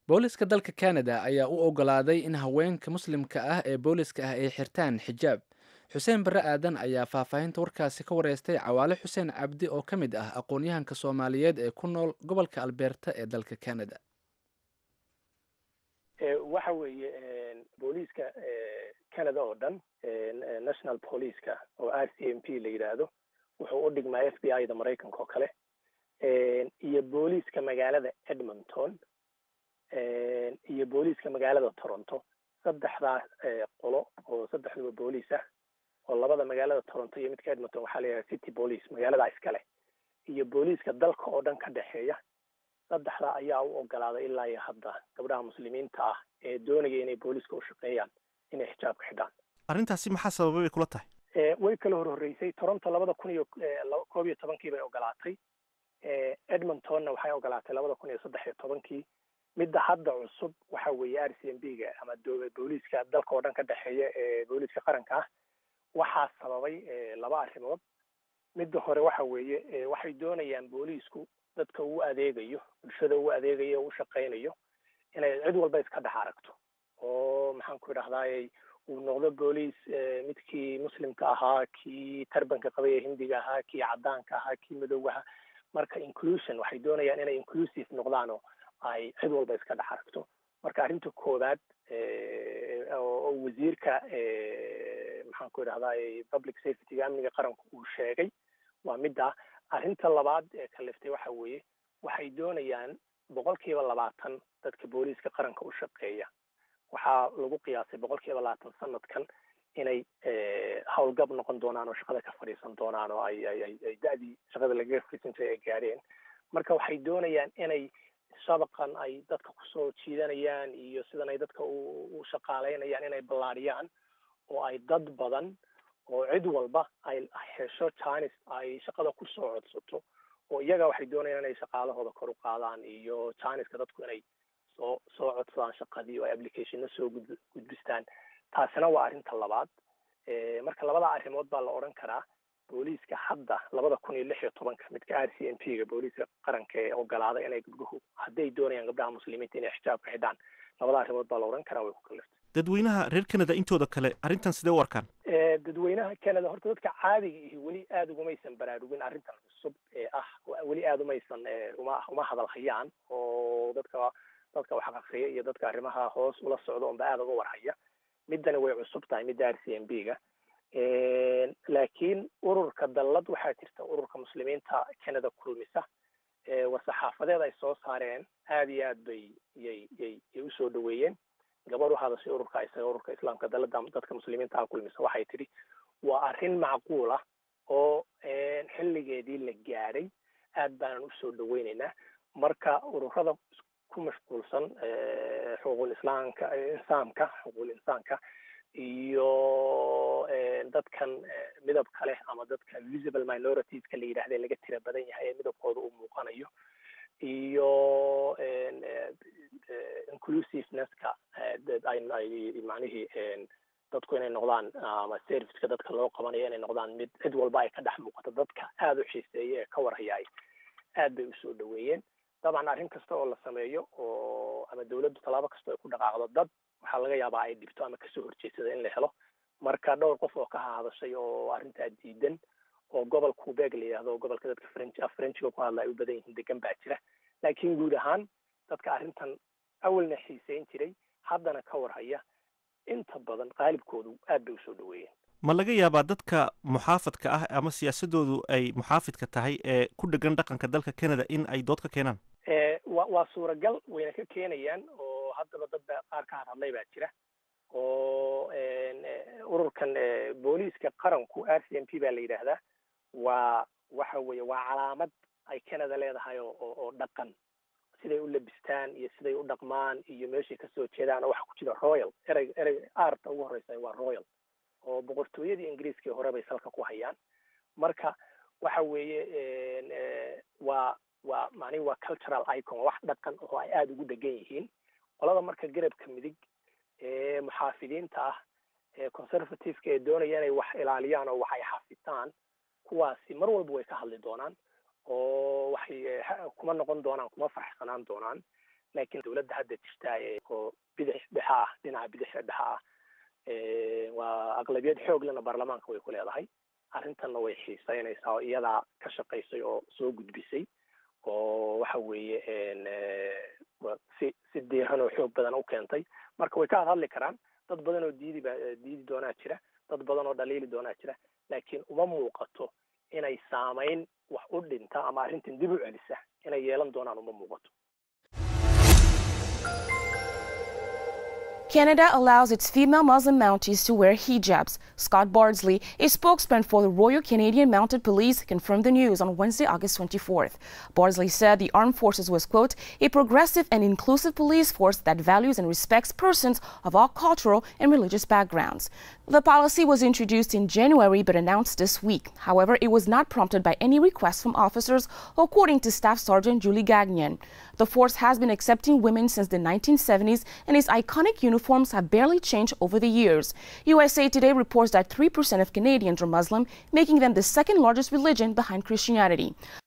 booliska dalka canada ayaa u ogolaaday in haweenka muslimka ah ee booliska ah ay xirtaan xijaab xuseen barre aadan ayaa faahfaahinta warkaasi ka wareystay cawaale xuseen cabdi oo ka mid ah aqoon-yahanka soomaaliyeed ee ku nool gobolka albeerta ee dalka canada waxa weeye booliiska canada oo dhan national policeka oo r c m p la yidhaahdo wuxuu u dhigmaa f b i da maraykanka oo kale iyo booliiska magaalada edmonton iyo booliiska magaalada toronto saddexdaas qolo oo saddexduba booliis ah oo labada magaalada toronto iyo midka edmonton waxaa la yidhaha city police magaaladaa iskale iyo booliiska dalka oo dhan ka dhexeeya saddexdaa ayaa u ogolaaday ilaa iyo hadda gabdhaha muslimiinta ah ee doonaya inay booliiska u shaqeeyaan inay xijaabka xidhaan arrintaasi maxaa sababay bay kula tahay way kala hor horreysay toronto labada kun iyo koob iyo tobankii bay ogolaatay edmontonna waxay ogolaatay labada kun iyo saddex iyo tobankii midda hadda cusub waxa weeye r c m b ga ama booliiska dalka oo dhan ka dhexeeya ee booliiska qaranka ah waxaa sababay laba arrimood midda hore waxa weeye waxay doonayaan booliisku dadka uu adeegayo bulshada uu adeegayo o u shaqaynayo inay cid walba iska dhex aragto oo maxaan ku idhahdaayey uu noqdo booliis midkii muslimka ahaa kii tarbanka qabay ee hindiga ahaa kii caddaanka ahaa kii madowgaha marka inclusion waxay doonayaan inay inclusive noqdaan oo ay cid walba iska dhex aragto marka arrinta koowaad oo wasiirka maxaan ku idhahdaay public safetyga amniga qaranku uu sheegay waa midda arrinta labaad ee kaliftay waxa weeye waxay doonayaan boqol kiiba labaatan dadka booliiska qaranka u shaqeeya waxaa lagu qiyaasay boqol kiiba labaatan sanadkan inay howlgab noqon doonaan oo shaqada ka fadhiisan doonaan oo ay ay ay da-dii shaqada lagaga fadhiisan jiray ay gaadheen marka waxay doonayaan inay shabaqan ay dadka kusoo jiidanayaan iyo sidan ay dadka u shaqaaleynayaan inay ballaadhiyaan oo ay dad badan oo cid walba ay hesho janis ay shaqada kusoo codsato oo iyaga waxay doonayaan inay shaqaalahooda kor u qaadaan iyo janiska dadku inay soo soo codsadaan shaqadii oo ay applicationna soo gud gudbistaan taasina waa arrinta labaad marka labada arrimood baa la odhan karaa booliiska hadda labada kun iyo lix iyo tobanka midka r c m p ga booliiska qaranka ee ogolaaday inay gabdhuhu hadday doonayaan gabdhaha muslimiinta inay xijaabka xidhaan labada arrimood baa la odhan karaa way ku kaliftay dadweynaha reer canada intooda kale arrintan sidee u arkaan dadweynaha canada horta dadka caadiga ihi weli aada ugumaysan baraarugin arrintan cusub ee ah weli aada umaysan uma uma hadalhayaan oo dadka dadka wax aqriya iyo dadka arrimaha hoos ula socda unba aada uga warhaya middani way cusub tahay midda r c m b ga laakiin ururka dallad waxaa jirta ururka muslimiinta canada kulmisa war-saxaafadeed ay soo saareen aada iyo aad bay yay yay yay usoo dhaweeyeen gabadh u hadashay ururka isaga ururka islaamka dallada dadka muslimiinta ah kulmisa waxay tidhi waa arrin macquul ah oo xilligeedii la gaadhay aad baanan usoo dhaweyneynaa marka ururada ku mashquulsan xuquuqul islaamka insaamka xuquuqul insaanka iyo dadkan midabka leh ama dadka visible minoritiska la yidhahda laga tira badan yahay ee midabkooda uu muuqanayo iyo inclusivenesska ay macnihii dadku inay noqdaan ama serviceka dadka loo qabanayo inay noqdaan mid cid walba ay ka dhex muuqato dadka aada u xiiseeya ee ka warhayaay aad bay usoo dhaweeyeen dabcan arrin kasta oo la sameeyo oo ama dawladdu tallaabo kasta ay ku dhaqaaqdo dad waxaa laga yaabaa ay dhibto ama kasoo horjeedsada in la helo marka dhowr qof oo ka hadashay oo arrintaa diidan oo gobol quebec la yidhahdo gobolka dadka french af frenchiga ku hadla ay u badan yihiin degan baa jira laakiin guud ahaan dadka arrintan awalna xiiseyn jiray haddana ka warhaya inta badan qaalibkoodu aad bay usoo dhaweeyeen ma laga yaabaa dadka muxaafadka ah ama siyaasadoodu ay muxaafidka tahay ee ku dhegan dhaqanka dalka canada in ay dood ka keenaan wa waa suuragal wayna ka keenayaan oo haddaba dad ba qaar ka hadhadlay baa jira oo ururkan booliiska qaranku r c m p baa la yidhaahdaa waa waxa weeye waa calaamad ay canada leedahay oo oo dhaqan siday u labistaan iyo siday u dhaqmaan iyo meeshay kasoo jeedaan oo waxa ku jira royal erey erey aarta ugu horeysa waa royal oo boqortooyadii ingiriiskii hore bay salka ku hayaan marka waxa weeye waa waa macnihi waa cultural icon wax dhaqan oo ay aada ugu dhegan yihiin qolada marka garabka midig ee muxaafidiinta ah ee conservativeka ee doonaya inay wax ilaaliyaan oo wax ay xafitaan kuwaasi mar walba way ka hadli doonaan oo waxay kuma noqon doonaan kuma faraxsanaan doonaan laakiin dowladda hadda jirta oo bidix dhexa ah dhinaca bidixa dhexa ah waa aqlabiyad xooglena baarlamaanka way ku leedahay arrintanna way xiiseynaysaa oo iyadaa ka shaqaysay oo soo gudbisay oo waxa weeye si si diiran oo xoog badan u keentay marka way ka hadhadli karaan dad badan oo diidi ba diidi doonaa jira dad badan oo dhaliili doonaa jira laakiin uma muuqato inay saamayn wax u dhinta ama arrintan dib u celisa inay yeelan doonaan uma muuqato Canada allows its female Muslim mounties to wear hijabs. Scott Bardsley, a spokesman for the Royal Canadian Mounted Police, confirmed the news on Wednesday, August 24th. Bardsley said the armed forces was, quote, a progressive and inclusive police force that values and respects persons of all cultural and religious backgrounds. The policy was introduced in January but announced this week. However, it was not prompted by any requests from officers, according to Staff Sergeant Julie Gagnon. The force has been accepting women since the 1970s, and its iconic uniforms have barely changed over the years. USA Today reports that 3% of Canadians are Muslim, making them the second largest religion behind Christianity.